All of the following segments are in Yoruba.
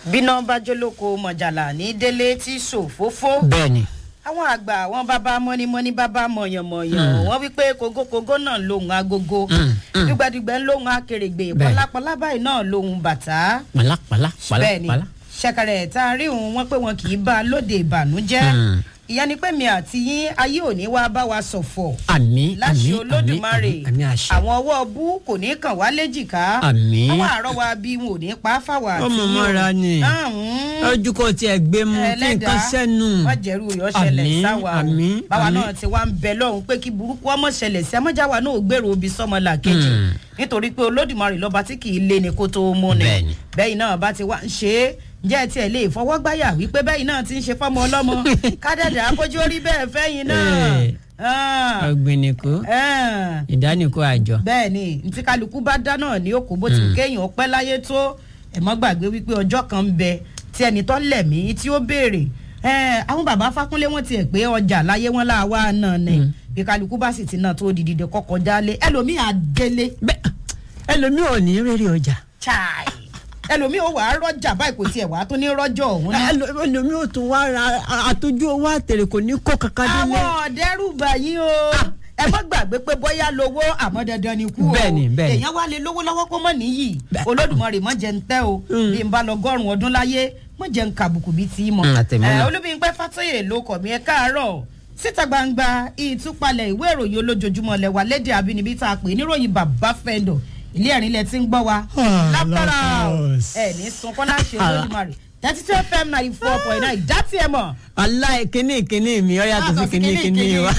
bíná bá jólóko mọ̀jàlá ní délé tí ṣòfófó bẹ́ẹ̀ni àwọn àgbà àwọn bàbá mọ́nímọ́ní bàbá mọ̀yànmọ̀yàn wọ́n wí pé kógókógó náà lòun agogo Mm, mm. dùgbàdùgbà ń lòun akèrègbè Bẹ́ẹ̀. pọlápọlá báyìí náà lòun bàtà pàlà pàlà pàlà bẹ́ẹ̀ ni pàlà. ṣẹ̀kẹ̀rẹ̀ tá a rí òun wọ́n pé wọn kì í bá a lóde ìbànújẹ́ Mm. ìyẹn ni pé mi àti yín ayé òní wá bá wa ṣọ̀fọ̀ àmì àmì láṣẹ àmì olódùmarè àmì àmì àṣẹ. àwọn ọwọ́ bú kò ní kàn wá léjìká Àmín. àwọn àárọ̀ wa bí wọn ò ní pa á fáwọn àti Ọmọ yín o. mọ́ra ni. Ahùn. ojú kò tiẹ̀ gbé mu kí nǹkan sẹ́nu. wọ́n jẹ́rú yọ ṣẹlẹ̀ Àmín, sáwa o àmín, báwa àmín. náà ti wá ń bẹ lọ́hùn pé kí burúkú ọmọ ṣẹlẹ̀ sí ẹmọ́jáwa náà ò gbèrò obì sọmọlà kejì Hmm. nítorí pé olódùmarè lọ́ba tí kì í lé ni kó tó mú ni Bẹ́ẹ̀ni. bẹ́ẹ̀ náà bá ti wá ń ṣe é ǹjẹ́ ẹ tiẹ̀ lè fọwọ́gbáyà wípé bẹ́ẹ̀ náà ti ń ṣe fọ́mọ ọlọ́mọ kádàdà akójú orí bẹ́ẹ̀ fẹ́yìn náà Eh. Ah. ọ̀gbìnìkó Ah ìdánìkó àjọ. bẹ́ẹ̀ ni ntí kálukú bá dá náà ní òkú bó ti kéèyàn pẹ́ láyé tó ẹ̀ mọ́ gbàgbé wípé ọjọ́ kan ń bẹ tí ẹni tó lẹ̀mí tí ó béèrè ẹ̀, àwọn bàbá fákúnlé wọn tiẹ̀ pé ọjà láyé wọn láwa náà ni bí kálukú bá sì ti náà tó di dìde kọ́kọ́ jálé ẹlòmíì àdélé bẹ́ẹ̀ ẹlòmíì ò ní rere ọjà. chai ẹlòmíì ó wà á rọ́jà báyìí kò tiẹ̀ wà á tún ní rọ́jọ́ ọ̀hún náà. Ẹlò- ẹlòmíì ò tún wá ra àtọ́jú owó àtẹ̀rẹ̀ kò ní kó kankan délé. àwọn ọ̀dẹ́rùbà yìí o ẹ má gbàgbé pé bóyá lówó àmọ́ dandan ni kú o Bẹ́ẹ̀ni, bẹ́ẹ̀ni. èèyàn wá lè lówó lọ́wọ́ kó mọ̀ níyì Bẹ́ẹ̀. olódùmarè mọ̀ jẹ́ ń tẹ́ o Mm. bí n bá lọ gọ́rùn ọdún láyé mọ̀ jẹ́ ń kàbùkù bíi tí mọ̀ Mm, àtẹ̀mí náà. olúbíyìnpẹ́ fàtóyè ló kọ̀ mí ẹ káàárọ̀ síta gbangba ìtúpalẹ̀ ìwé ìròyìn olójoojúmọ́ lẹ́wà lédè àbínibí tá a pè níròyìn bàbá fẹ́ndọ̀ ilé ẹ̀rín lẹ ti ń gbọ́ wa Ah, lápára Lord. ẹ̀ ní sunkún láṣẹ olódùmarè thirty two fm ninety four point nine dá tiẹ̀ mọ̀ aláì kíní kíní mi ọ yàtọ̀ sí kíní kíní wa.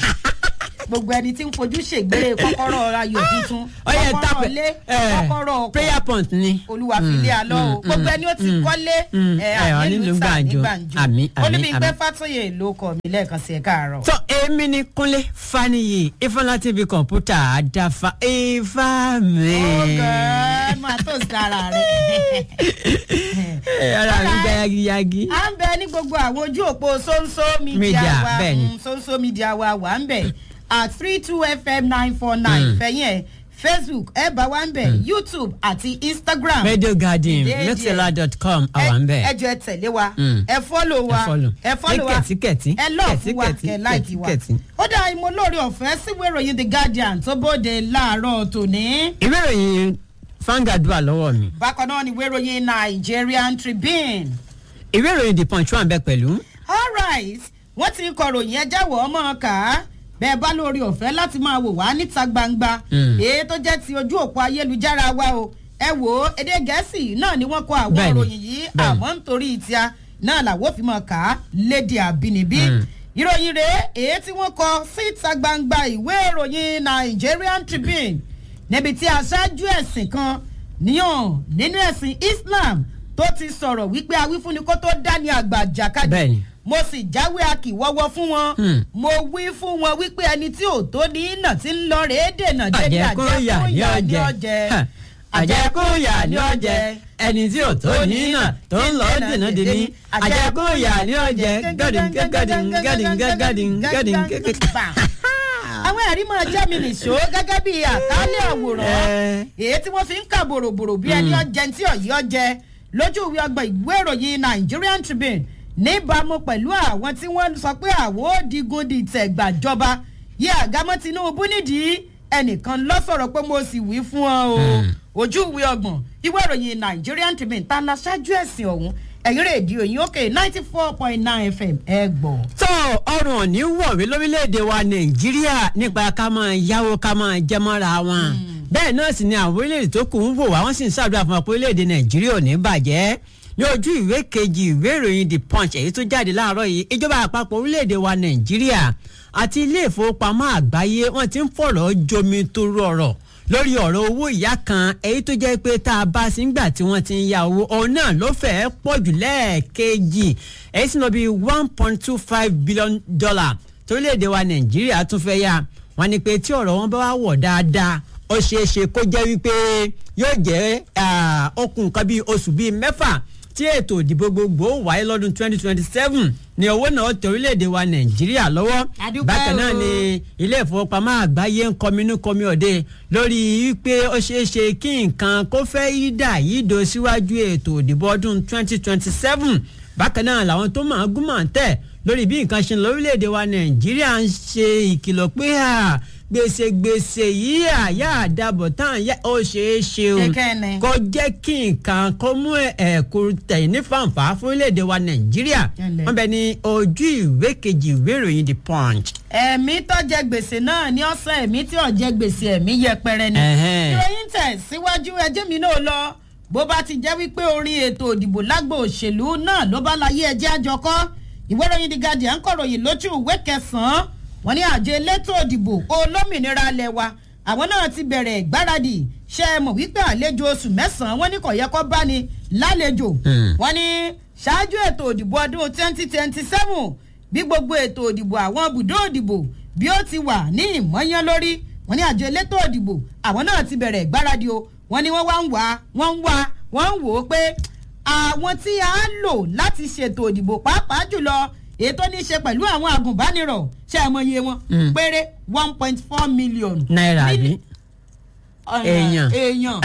gbogbo ẹni tí ń fojú ṣègbére kọ́kọ́rọ́ ayò tuntun ọyẹ kọ́kọ́rọ́ tapẹ lé kọ́kọ́rọ́ ọkọ̀ prayer point ni. olúwa fi lé alọ́ o gbogbo ẹni ó ti kọ́lé mm, ẹ ẹ, ànílù nílùú tà ní Gbàǹjo. gbàǹjo Àmín, àmín, olúbíńpẹ́ àmín. fàtóyè ló kọ́ mi lẹ́ẹ̀kan sí ẹ̀ káàárọ̀. tọ́ èmi ni kúnlé faniyi ifeanyi tv kọ̀ǹpútà àdáfà ifá mi. ọgọ́ máa tó sára rẹ̀. ẹ ara mi gba yagiyagi. à ń bẹ ní gbogbo àwọn ojú òpó sóńsó mídíà Media, wa bẹ́ẹ̀ ni. mm, sóńsó mídíà wa wà ń bẹ at three two fm nine four nine fẹ̀yìn ẹ̀ facebook ẹ̀ bá wa ń bẹ youtube àti instagram. radio garden Déédéé. mixela dot com àwọn ń bẹ̀. ẹ jọ ẹ tẹ̀lé wa Mm. ẹ fọ́lò wa Ẹ follow. ẹ fọ́lò wa Ẹ kẹ̀tíkẹ̀tí. ẹ lọ́ọ̀fù wa Kẹ̀tíkẹ̀tí, kẹ láìkì wa kẹ̀tíkẹ̀tí. ó dá ìmọ̀ lórí ọ̀fẹ́ síwèé ìròyìn the guardian tó bóde láàárọ̀ tòní. ìwé ìròyìn Vanguard wà lọ́wọ́ mi bákan náà ni ìwé ìròyìn nigerian tribune. ìwé ìròyìn the punch wà ń bẹ pẹ̀lú. alright wọ́n ti kọ̀ròyìn ẹ jáwọ́ ọmọ kà á bẹ́ẹ̀ bá lórí ọ̀fẹ́ láti máa wò wá níta gbangba Mm. èyí tó jẹ́ ti ojú òpó ayélujára wa o ẹ wò ó èdè gẹ̀ẹ́sì náà ni wọ́n kọ àwọn Bẹ́ẹ̀ni, ìròyìn yìí bẹ́ẹ̀ni. àmọ́ nítorí ìtìá náà làwọn fi máa kà á léde àbínibí Mm. ìròyìn rèé èyí tí wọ́n kọ síta gbangba ìwé ìròyìn Nigerian Tribune níbi tí aṣáájú ẹ̀sìn kan níyàn nínú ẹ̀sìn Islam tó ti sọ̀rọ̀ wípé awífúnni kó tó dání àgbà jàkadì Bẹ́ẹ̀ni. mo sì jáwé akíwọ́wọ́ fún wọn Hmm. mo wí fún wọn wípé ẹni tí ò tó ní iná tí ń lọ rèé dènà débi àjẹkúnyà ní ọjẹ ọjẹ àjẹkúnyà ní ọjẹ ẹni tí ò tó ní náà tó ń lọ dènà dè ní àjẹkúnyà ní ọjẹ gàdín gàdín gàdín gàdín gàdín gàdín. àwọn ẹ̀rí máa jẹ́ mi nìṣó gẹ́gẹ́ bí àkálẹ̀ àwòrán Ẹ. èyí tí wọ́n fi ń kà bòròbòrò bí ẹni ọjẹ́ tí ọ̀yí ọjẹ́ lójú ìwé ọgbà ìwé ìròyìn Nigerian Tribune níbàámu pẹ̀lú àwọn tí wọ́n sọ pé àwọn ò digun dìtẹ̀ gbàjọba yí àgámọ́ Tinubu nídìí ẹnìkan lọ sọ̀rọ̀ pé mo sì wí fún ọ o ojú ìwé ọgbọ̀n ìwé ìròyìn Nigerian Tribune tá a la ṣáájú ẹ̀sìn ọ̀hún ẹ̀yìn rédíò yín òkè ninety four point nine fm ẹ gbọ́. tó ọrùn òní wọ̀wé lórílẹ̀‐èdè wa nàìjíríà nípa ká máa yáwó ká máa jẹ mọ́ra wọn bẹ́ẹ̀ náà sì ni àwọn orílẹ̀‐èdè tó kù ń wò wá wọ́n sì ń ṣàdúrà fún wa pé orílẹ̀‐èdè nàìjíríà ò ní bàjẹ́ ní ojú ìwé kejì ìwé ìròyìn the punch èyí tó jáde láàárọ̀ yìí ìjọba àpapọ̀ orílẹ̀‐èdè wa nàìjíríà àti ilé ìfowópamọ́ àgbáyé wọ́n ti ń fọ̀rọ̀ jomi tó rọrọ̀ lórí ọ̀rọ̀ owó ìyá kan èyí tó jẹ́ pé tá a bá sí ńgbà tí wọ́n ti ń ya owó òun náà ló fẹ́ẹ́ pọ̀ jù lẹ́ẹ̀kejì èyí sì lọ bí one point two five billion dollar torílẹ̀-èdè wa nàìjíríà tún fẹ́ yá wọ́n ní pé tí ọ̀rọ̀ wọn bá wá wọ̀ dáadáa ó ṣeé ṣe kó jẹ́ wípé yóò jẹ́ ah, okùn kan bíi oṣù bíi mẹ́fà tí ètò ìdìbò gbogbo wáyé lọ́dún 2027 ní owó náà tẹ orílẹ̀-èdè wa nàìjíríà lọ́wọ́ Àdúpẹ́ bákan náà o. ni ilé ìfowópamọ́ àgbáyé ń kọminú kọmi òde lórí wípé ó ṣeé ṣe kí nǹkan kó fẹ́ yí dà yí do síwájú ètò ìdìbò ọdún 2027 bákan náà làwọn tó máa gún máa tẹ̀ lórí bí nǹkan ṣe ń lọ orílẹ̀-èdè wa nàìjíríà ń ṣe ìkìlọ̀ pé à gbèsè gbèsè yìí àyà àdàbọ̀ tán yá ó ṣeé ṣe o Kẹ̀kẹ́ ni. kó jẹ́ kí nǹkan kó mú ẹ̀kú tẹ̀yìn ní fàǹfà fún orílẹ̀-èdè wa nàìjíríà Ẹnlẹ́. wọ́n bẹ ní ojú ìwé kejì ìwé ìròyìn the punch. ẹ̀mí tó jẹ gbèsè náà ní ọ̀sán ẹ̀mí tí ò jẹ gbèsè ẹ̀mí yẹpẹrẹ ni. Ẹ̀hẹ́n. ìròyìn tẹ̀ síwájú ẹjẹ́ mi náà lọ bó bá ti jẹ́ wípé orin ètò òdìbò lágbo òṣèlú náà ló bá láyé ẹjẹ́ àjọkọ́ ìwé ìròyìn The Guardian kọ̀ròyìn lójú ìwé kẹsàn-án wọ́n ní àjọ elétò òdìbò olómìnira alẹ́ wa àwọn náà ti bẹ̀rẹ̀ ìgbáradì ṣe é mọ̀ wípé àlejò oṣù mẹ́sàn-án wọ́n ní kò yẹ kó bá ní lálejò Hmm. wọ́n ní ṣáájú ètò òdìbò ọdún twenty twenty seven bí gbogbo ètò òdìbò àwọn ibùdó òdìbò bí ó ti wà ní ìmọ̀yán lórí wọ́n ní àjọ elétò òdìbò àwọn náà ti bẹ̀rẹ̀ ìgbáradì o wọ́n ní wọ́n wá ń wá wọ́n ń wá wọ́n ń wò ó pé àwọn tí a lò láti ṣètò òdìbò pàápàá jùlọ èyí tó ní í ṣe pẹ̀lú àwọn agùnbánirọ̀ ṣe é mọyé wọn Mm. péré one point four million. náírà Ní- bí. ọ̀nà Èèyàn. èèyàn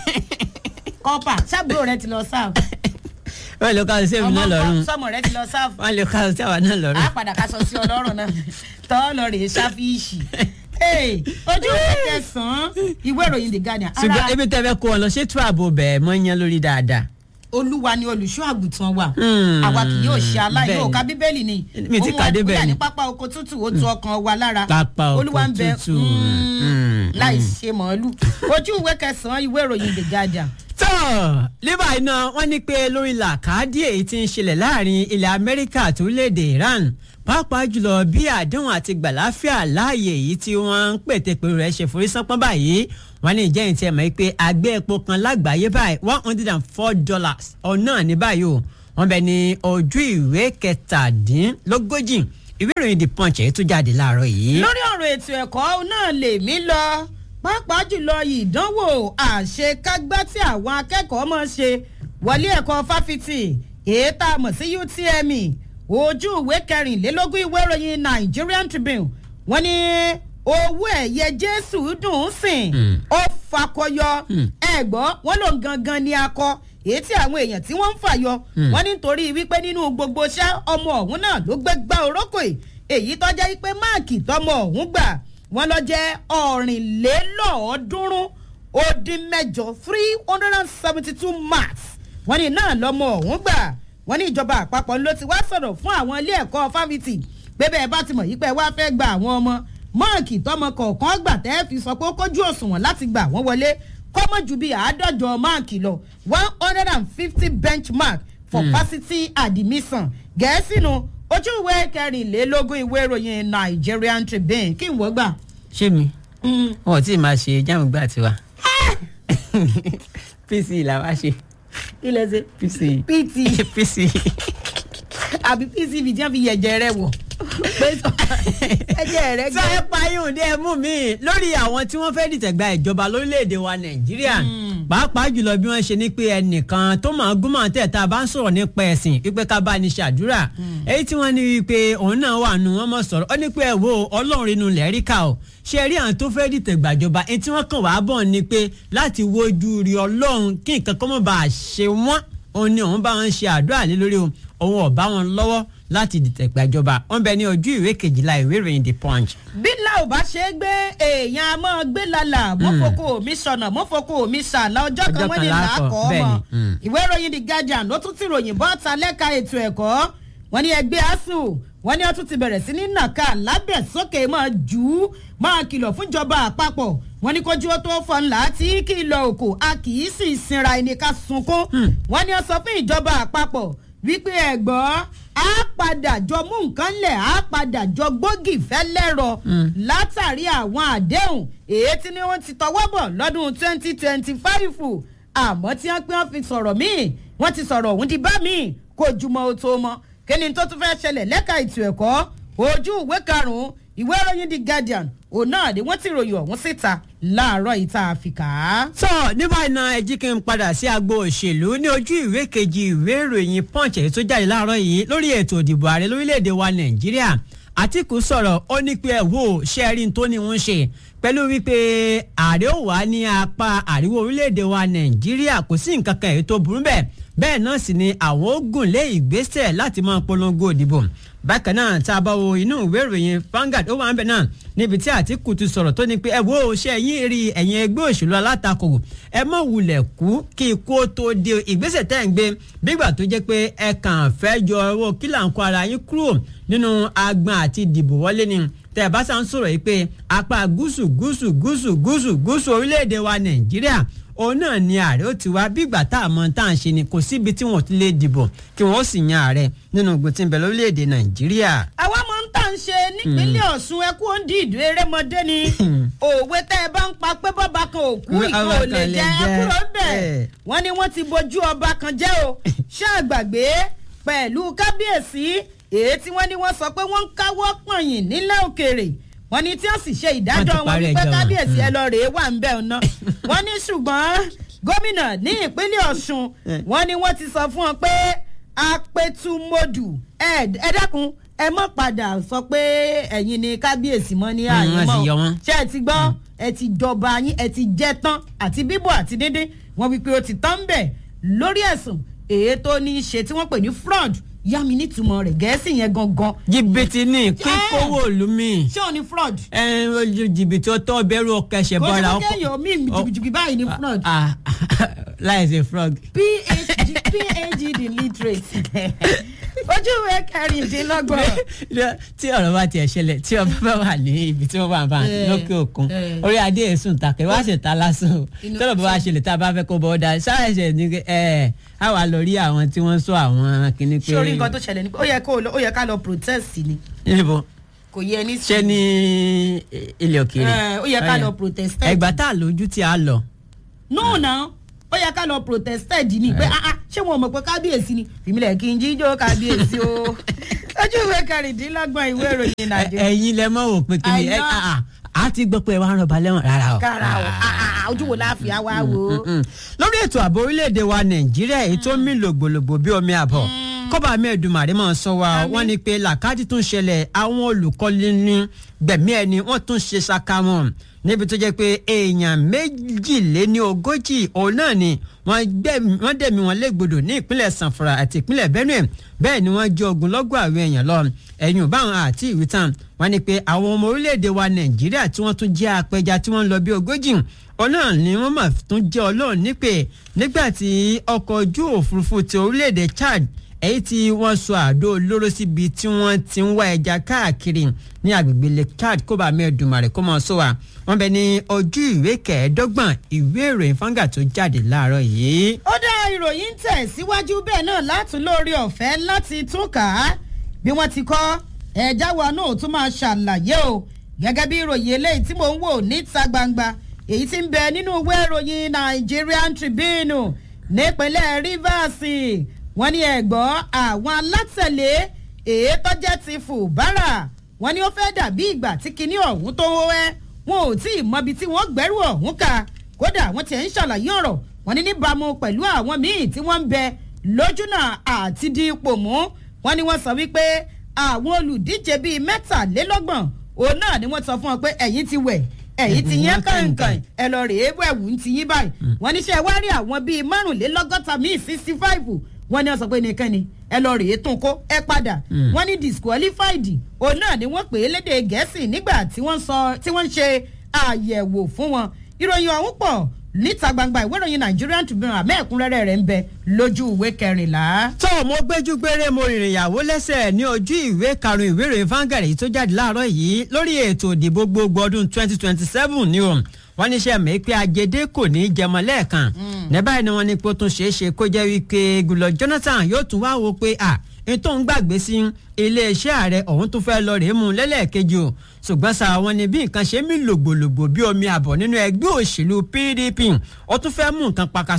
kọ́pà sábúrò rẹ ti lọ sáà wọ́n lè ká sí èmi náà lọ́rùn sọmọ rẹ ti lọ sáà wọ́n lè ká sí àwa náà lọ́rùn. a padà ká sọ sí ọlọ́run náà tọ́ lọ rèé ṣáfíìsì Hey, ojú ìwé kẹsàn-án ìwé ìròyìn The Guardian ṣùgbọ́n ara ebi tẹ́ fẹ́ kó wọn lọ ṣètò ààbò bẹ̀ẹ̀ mọ́ yan lórí dáadáa. olúwa ni olùṣọ́ àgùntàn wa Hmm, àwa kì yóò ṣe aláìní bẹ́ẹ̀ni. òka bíbélì ni Mi ti Ó mú kà dé wa bẹ́ẹ̀ kúrò ni. ní pápá oko tútù ó tu ọkàn wa lára Pápá oko olúwa ń bẹ tútù. mm, Hmm, láì ṣe màálù ojú ìwé kẹsàn-án ìwé ìròyìn The Guardian tó lébà iná wọ́n ní pé lórí làkàdí èyí tí ń ṣẹlẹ̀ láàrin ilẹ̀ amẹ́ríkà àti orílẹ̀-èdè iran pàápàá jùlọ bí àdéhùn àti gbàláfíà láàyè èyí tí wọ́n ń pètè pé rẹ̀ ṣe forí sánpọ́n báyìí wọ́n ní ìjẹ́yìn tí ẹ mọ̀ pé àgbẹ̀ epo kan lágbàáyé báyìí one hundred and four dollars ọ̀nà ní báyìí o wọ́n bẹ ní ojú ìwé kẹtàdínlógójì ìwé ìròyìn the punch èyí tó jáde láàárọ̀ yìí. lórí ọ̀rọ̀ ètò ẹ̀kọ́ náà lèmi lọ pàápàá jùlọ ìdánwò àṣekágbá tí àwọn akẹ́kọ̀ọ́ máa ṣe wọlé ẹ̀kọ́ fáfitì èyí tá a mọ̀ sí UTME ojú ìwé kẹrìnlélógún ìwé ìròyìn Nigerian Tribune wọ́n ní owó ẹ̀yẹ Jésù dùn ún sìn Mm. ó fakọyọ Mm. ẹ̀gbọ́n wọn lòun gangan ni akọ èyí tí àwọn èèyàn tí wọ́n ń fàyọ Mm. wọ́n nítorí wípé nínú gbogbo iṣẹ́ ọmọ ọ̀hún náà ló gbé gbá orókò yìí èyí tó jẹ́ wípé máàkì tọmọ ọ̀hún gbà wọ́n lọ jẹ́ ọ̀rìnlélọ́ọ̀ọ́dúnrún ó dín mẹ́jọ three hundred and seventy two marks wọ́n ní náà lọ́mọ ọ̀hún gbà wọ́n ní ìjọba àpapọ̀ ló ti wá sọ̀rọ̀ fún àwọn ilé ẹ̀kọ́ fáfitì pé bẹ́ẹ̀ bá ti mọ̀ yí pé wá fẹ́ gba àwọn ọmọ máàkì tọmọ kọ̀ọ̀kan gbà tẹ́ fi sọ pé ó kójú òṣùwọ̀n láti gbà wọ́n wọlé kọ́mọ̀ ju bíi àádọ́jọ máàkì lọ one hundred and fifty benchmark for Hmm. varsity admission gẹ̀ẹ́sì nu ojú ìwé kẹrìnlélógún ìwé ìròyìn Nigerian Tribune kí n wọ́n gbà. ṣé mi wọn ò tí ì máa ṣe jáàmù gbà tiwa pc làwa ṣe kí lẹ ṣe pc pt pc àbí pcv tí wọ́n fi yẹ̀jẹ̀ rẹ wọ̀ pé sọ ẹ̀jẹ̀ rẹ sọ ẹ pa yóò dé mú mi lórí àwọn tí wọ́n fẹ́ẹ́ dìtẹ̀ gba ìjọba lórílẹ̀‐èdè wa nàìjíríà pàápàá jùlọ bí wọ́n ṣe ní pé ẹnìkan tó máa gún máa tẹ̀ tá a bá ń sọ̀rọ̀ nípa ẹ̀sìn wípé ká bá ní ṣàdúrà èyí tí wọ́n ní wípé òun náà wà nù wọ́n mọ̀ sọ̀rọ̀ ó ní pé ẹ wo ọlọ́run inú lẹ́ríkà o ṣe rí àwọn tó fẹ́ dìtẹ̀ gbàjọba èyí tí wọ́n kàn wá bọ̀ ni pé láti wojú rí ọlọ́run kí nǹkan kọ́ mọ̀ bá a ṣe wọ́n òun ni òun bá wọn ṣe àdúrà lé lórí o òun ò bá wọn lọ́wọ́ láti dìtẹ̀ gbàjọba wọ́n bẹ ní ojú ìwé kejìlá ìwé ìròyìn the punch bí ńlá ò bá ṣe é gbé èèyàn a máa gbé lálà mọ́fọ́kọ́ mi sọ̀nà mọ́fọ́kọ́ mi sàlá ọjọ́ kan Ọjọ́ wọ́n kan ní láàkọ́, làákọ́ ọmọ bẹ́ẹ̀ni, mm. ìwé ìròyìn the guardian ló tún ti ròyìn bọ́ta lẹ́ka ètò ẹ̀kọ́ wọ́n ní ẹgbẹ́ asuu wọ́n ní ó tún ti bẹ̀rẹ̀ sí ní nàka lábẹ́ sókè máa jù ú máa kìlọ̀ fúnjọba àpapọ̀ wọ́n ní kójú ó tó fọ́n ńlá tí kìlọ̀ òkò a kì í sì sinra ẹni ká sunkún wọ́n ní ó sọ fún ìjọba àpapọ̀ wípé ẹ̀gbọ́n á padà jọ mú nǹkan lẹ̀ á padà jọ gbógi fẹ́lẹ́rọ látàrí àwọn àdéhùn èyí tí ni wọ́n ti tọwọ́ bọ̀ lọ́dún twenty twenty five àmọ́ tí wọ́n pé wọ́n fi sọ̀rọ̀ míì wọ́n ti sọ̀rọ̀ òun di bá míì kò jùmọ̀ ó tó mọ́ kí ni tó tún fẹ́ ṣẹlẹ̀ lẹ́ka ètò ẹ̀kọ́ ojú ìwé karùn-ún ìwé ìròyìn the guardian òun náà ni wọ́n ti ròyìn ọ̀hún síta láàárọ̀ ìta àfikà. sọ ní báyìí náà ẹ jí kí n padà sí agbo òṣèlú ní ojú ìwé kejì ìwé ìròyìn punch èyí tó jáde láàárọ̀ yìí lórí ètò ìdìbò ààrẹ lórílẹ̀‐èdè wa nàìjíríà àtìkù sọ̀rọ̀ ó ní pé ẹ wò ṣẹ́ẹ́rì tó ní wọ́n ṣe pẹ̀lú wípé ààrẹ ò wá ní apá àríwá orílẹ̀‐èdè wa nàìjíríà kò sí nǹkan kan èyí tó burú bẹ́ẹ̀ bẹ́ẹ̀ náà sì ni àwọn ó gùn lé ìgbésẹ̀ láti máa polongo ìdìbò bákan náà tá a bá wo inú ìwé ìròyìn Vanguard ó wà ń bẹ náà níbi tí Àtíkù ti sọ̀rọ̀ tó ní pé ẹ wo ṣe ẹ̀yìn rí ẹ̀yìn ẹgbẹ́ òṣèlú alátakò ẹ mọ̀ wulẹ̀ kú kí ikú ó tó de ìgbésẹ̀ tẹ́ ń gbé bígbà tó jẹ́ pé ẹ kàn fẹ́ jọ owó kílà ń kó ara yín kúrò nínú agbọn àti ìdìbò wọlé ni tẹ́ ẹ bá sá ń sọ̀rọ̀ yìí pé apá gúúsù gúúsù gúúsù gúúsù gúúsù orílẹ̀-èdè wa Nàìjíríà òun náà ni ààrẹ ó ti wá bígbà tá a mọ tá à ń ṣe ni kò síbi tí wọn ò ti lè dìbò kí wọn ó sì yan ààrẹ nínú ogun tí ń bẹ lórílẹ̀‐èdè nàìjíríà. àwa máa ń tà ń ṣe nípínlẹ̀ ọ̀ṣun ẹkú ó ń di ìdú erémọdé ni òwe tẹ́ ẹ bá ń pa pé bọ́ba kan ò kú ìkan ò lè jẹ ẹkúrò bẹ́ẹ̀ wọ́n ní wọ́n ti bojú ọba kan jẹ́ o ṣáàgbàgbé pẹ̀lú kábíyèsí èyí tí wọ́n ní wọ́n sọ pé wọ́n ń káwọ́ pọ̀nyìn nílẹ̀ òkèèrè wọ́n ní tí ó sì ṣe ìdájọ́ wọn wípé kábíyèsí ẹ lọ rèé wà ń bẹ̀ ọ̀nà wọ́n ní ṣùgbọ́n gómìnà ní ìpínlẹ̀ ọ̀ṣun wọ́n ní wọ́n ti sọ fún wọn pé apẹtumodù ẹ dákun ẹ mọ̀ padà sọ pé ẹ̀yin ni kábíyèsí mọ́ ní àyè mọ́ ṣé ẹ ti gbọ́ ẹ ti jọba yín ẹ ti jẹ tán àti bíbọ̀ àti díndín wọ́n wípé ó ti tán ń bẹ̀ lórí ẹ̀sùn èyí tó ní í ṣe tí wọ́n pè ní fraud yá mi nítumọ̀ rẹ̀ gẹ̀ẹ́sì yẹn gangan. jìbìtì ní kíkówó ìlú mi. ṣé o ní fraud. ẹ ẹ jìbìtì ọtọ bẹ̀rù ọkẹsẹ bọra ọkọ. kò sí kéèyàn mi jìbìjìbì báyìí ní fraud. láì ṣe fraud. phd phd illiterate ojú ìwé kẹrìndínlọ́gbọ̀n. tí ọ̀rọ̀ bá tiẹ̀ ṣẹlẹ̀ tí ọba bá wà ní ibi tí wọ́n bá bá lókè òkun orí adé èsùn takẹ́ wá sì ta lásán o tọ́lọ̀ bá wá ṣẹlẹ̀ tá a bá fẹ́ kó bọ́ ọ́ da ṣáàṣẹ̀ ní ẹ̀ á wà lọ rí àwọn tí wọ́n sọ àwọn kìíní pé. sórí nǹkan tó ṣẹlẹ̀ ni pé ó yẹ kó ó yẹ ká lọ protest ni. níbo kò yẹ ní. ṣé ní ilẹ̀ òkèèrè. ó yẹ ká lọ protest. ẹgbà tá a lójú tí a lọ. no na ó yẹ ká lọ protested ni pé ah ah ṣé wọn mọ̀ pé kábíyèsí ni fìmílẹ̀ kí n jíjó kábíyèsí o ojú ìwé kẹrìndínlọ́gbọ̀n ìwé ìròyìn nàìjíríà. ẹ̀yin lẹ mọ̀ wò pé kí ni ẹ a ti gbọ́ pé ẹ wá ń rọba lẹ́wọ̀n rárá o. kára o ojú wo láàfin àwa wo. lórí ètò ààbò orílẹ̀-èdè wa nàìjíríà èyí tó ń mì lògbòlògbò bí omi àbọ̀ kọ́ba mẹ́ẹ̀dùmarè máa sọ wa wọ́n ní pé làkàtì tún ṣẹlẹ̀ àwọn olùkọ́ni ní gbẹ̀mí ẹni wọ́n tún ṣe ṣaka wọn níbi tó jẹ́ pé èèyàn méjìléní ogójì òun náà ni wọ́n dẹ̀mí wọn légbodò ní ìpínlẹ̀ sanfara àti ìpínlẹ̀ benue bẹ́ẹ̀ ni wọ́n jẹ́ ogunlọ́gọ̀ àwọn èèyàn lọ ẹ̀yìn báwọn àti ìwítàn wọ́n ní pé àwọn ọmọ orílẹ̀-èdè wa nàìjíríà tí wọ́n tún jẹ́ apẹja tí wọ́n ń lọ bí ogójì ọlọ́run ni wọ́n mà tún jẹ́ ọlọ́run nípè nígbà tí ọkọ̀ ojú òfurufú ti orílẹ̀-èdè chad èyí tí wọ́n sọ àdó olóró síbi tí wọ́n ti ń wá ẹja káàkiri ní agbègbè lake chad kó bá mẹ́ẹ̀dùmarè kó máa sọ wa wọ́n bẹ ní ojú ìwé kẹẹ̀ẹ́dọ́gbọ̀n ìwé ìròyìn fanga tó jáde láàárọ̀ yìí. ó dá ìròyìn tẹ̀ síwájú bẹ́ẹ̀ náà látún lórí ọ̀fẹ́ láti tún kà á bí wọ́n ti kọ́ ẹ̀já wa náà tún máa ṣàlàyé o gẹ́gẹ́ bí ìròyìn eléyìí tí mò ń wò níta gbangba èyí tí ń bẹ nínú ìwé ìròyìn Nigerian Tribune nípínlẹ̀ Rivers wọ́n ní ẹ̀gbọ́n àwọn alátẹ̀lé èyí tó jẹ́ ti Fubara wọ́n ní ó fẹ́ dàbí ìgbà tí kinní ọ̀hún tó wẹ́ wọn ò tí ì mọbi tí wọ́n gbẹ́rù ọ̀hún ká kódà wọ́n ti ń ṣàlàyé ọ̀rọ̀ wọ́n ní níbàámu pẹ̀lú àwọn míì tí wọ́n ń bẹ lójúnà àti di ipò mú wọ́n ní wọ́n sọ wípé àwọn olùdíje bíi mẹ́tàlélọ́gbọ̀n òun náà ni wọ́n sọ fún wọn pé ẹ̀yin ti wẹ̀ ẹ̀yin ti yẹn kàǹkàn ẹ lọ rèé wẹ̀wù ń ti yín báyìí wọ́n ní ṣe wá rí àwọn bíi márùnlélọ́gọ́ta míì sixty five wọ́n ní wọ́n sọ pé nìkan ni ẹ lọ rèé tún kó ẹ padà wọ́n ní disqualified òun náà ni wọ́n pè é lédè gẹ̀ẹ́sì nígbà tí wọ́n sọ tí wọ́n ń ṣe àyẹ̀wò fún wọn ìròyìn ọ̀hún pọ̀ níta gbangba ìwé ìròyìn Nigerian Tribune àmọ́ ẹ̀kúnrẹ́rẹ́ rẹ̀ ń bẹ lójú ìwé kẹrìnlá. tó mo gbẹ́jú gbére mo rìnrìn ìyàwó lẹ́sẹ̀ ní ojú ìwé karùn-ún ìwé ìròyìn Vanguard èyí tó jáde láàárọ̀ yìí lórí ètò ìdìbò gbogbo ọdún 2027 ni o wọ́n ní sẹ́ mi pé ajédé kò ní í jẹmọ lẹ́ẹ̀kan ní báyìí ni wọ́n ní pé ó tún ṣeé ṣe kó jẹ́ wípé Goodluck Jonathan yóò tún wá wo pé à ètò ń gbàgbé sí iléeṣẹ́ ààrẹ ọ̀hún tó fẹ́ lọ rèé mú lẹ́lẹ́ẹ̀kejì o ṣùgbọ́n sá wọn ni bí nǹkan ṣe mí lògbòlògbò bí omi àbọ̀ nínú ẹgbẹ́ òṣèlú PDP ó tún fẹ́ mú nǹkan pakasọ̀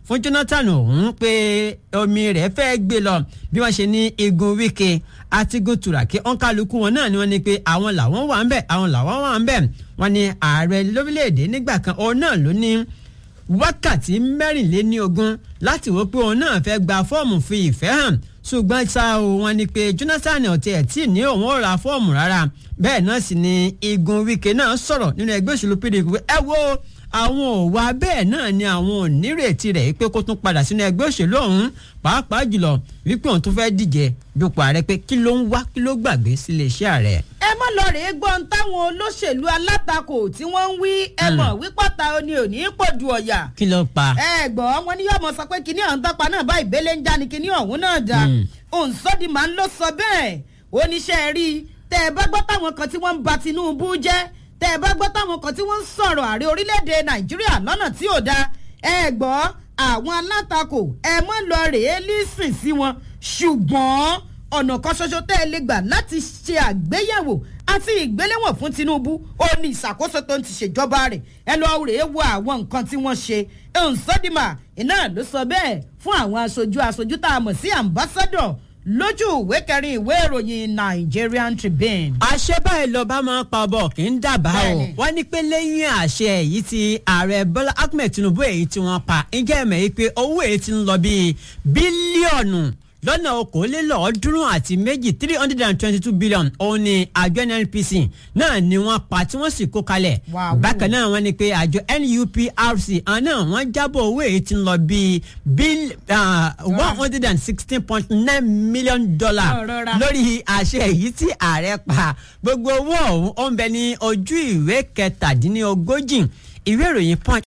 fún Jonathan òun pé omi rẹ̀ fẹ́ gbé lọ bí wọ́n ṣe ní igun Wike àti igun Turaki ọ̀nkálukú wọn náà ni wọ́n ní pé àwọn làwọn wà ń bẹ̀ àwọn làwọn wà ń bẹ̀ wọ́n ní ààrẹ lórílẹ̀‐èdè nígbà kan òun náà ló ní wákàtí mẹ́rìnléníogún láti wò pé òun náà fẹ́ gba fọ́ọ̀mù fi ìfẹ́ hàn ṣùgbọ́n ṣá o wọ́n ní pé Jonathan ọ̀tí ẹ̀ tí ní òun ò ra fọ́ọ̀mù rárá bẹ́ẹ̀ náà sì ni igun Wike náà sọ̀rọ̀ nínú ẹgbẹ́ òṣèlú PDP pé ẹ wo àwọn òwà bẹ́ẹ̀ náà ni àwọn ò nírètí rẹ̀ pé kó tún padà sínú ẹgbẹ́ òṣèlú ọ̀hún pàápàá jùlọ wípé òun tún fẹ́ díje dupò ààrẹ pé kí ló ń wá kí ló gbàgbé sílé iṣẹ́ ààrẹ. ẹ mọ lọ rèé gbọ́n táwọn olóṣèlú alátakò tí wọ́n ń wí ẹ mọ̀ wípọ́ta ni ò ní í pòdù ọ̀yà. kí ló pa. ẹ gbọ́ wọn ní yọ̀mọ̀ sọ pé kinní ọ̀hún tọ́pa náà bá ìbélé ń já ni kinní ọ̀hún náà dá. òǹsọ́dì máa ń lọ sọ bẹ́ẹ̀ oníṣẹ́ rí tẹ́ ẹ bá gbọ́ táwọn kan tí wọ́n ń ba Tinubu jẹ́ tẹ́ ẹ bá gbọ́ táwọn kan tí wọ́n ń sọ̀rọ̀ ààrẹ orílẹ̀-èdè Nàìjíríà lọ́nà tí ò dáa ẹ gbọ́ àwọn alátakò ẹ mọ́ lọ rèé lísìn sí wọn ṣùgbọ́n ọ̀nà kan ṣoṣo tẹ́ ẹ lè gbà láti ṣe àgbéyẹ̀wò àti ìgbéléwọ̀n fún Tinubu ó ní ìṣàkóso tó ń ti ṣèjọba rẹ̀ ẹ lọ rèé wo àwọn nǹkan tí wọ́n ṣe nsọ́dìmà iná ló sọ bẹ́ẹ̀ fún àwọn aṣojú aṣojú tá a mọ̀ sí ambassador lójú ìwé kẹrin ìwé ìròyìn Nigerian Tribune. àṣẹ báyìí lọ bá máa ń pa ọbọ kì í dábàá o wọ́n ní pé lẹ́yìn àṣẹ èyí tí ààrẹ Bọ́lá Ahmed Tinubu èyí tí wọ́n pa ǹjẹ́ ẹ̀mẹ̀ yìí pé owó èyí ti ń lọ bíi bílíọ̀nù lọ́nà okòólélọ́ọ̀ọ́dúnrún àti méjì three hundred and twenty two billion òun ni àjọ NNPC náà ni wọ́n pa tí wọ́n sì kó kalẹ̀ bákan náà wọ́n ní pé àjọ NUPRC àná wọ́n jábọ̀ owó èyí tí ń lọ bíi bíl one hundred and sixteen point nine million dollar lórí àṣẹ èyí tí ààrẹ pa gbogbo owó ọ̀hún ó ń bẹ ní ojú ìwé kẹtàdínlógójì ìwé ìròyìn punch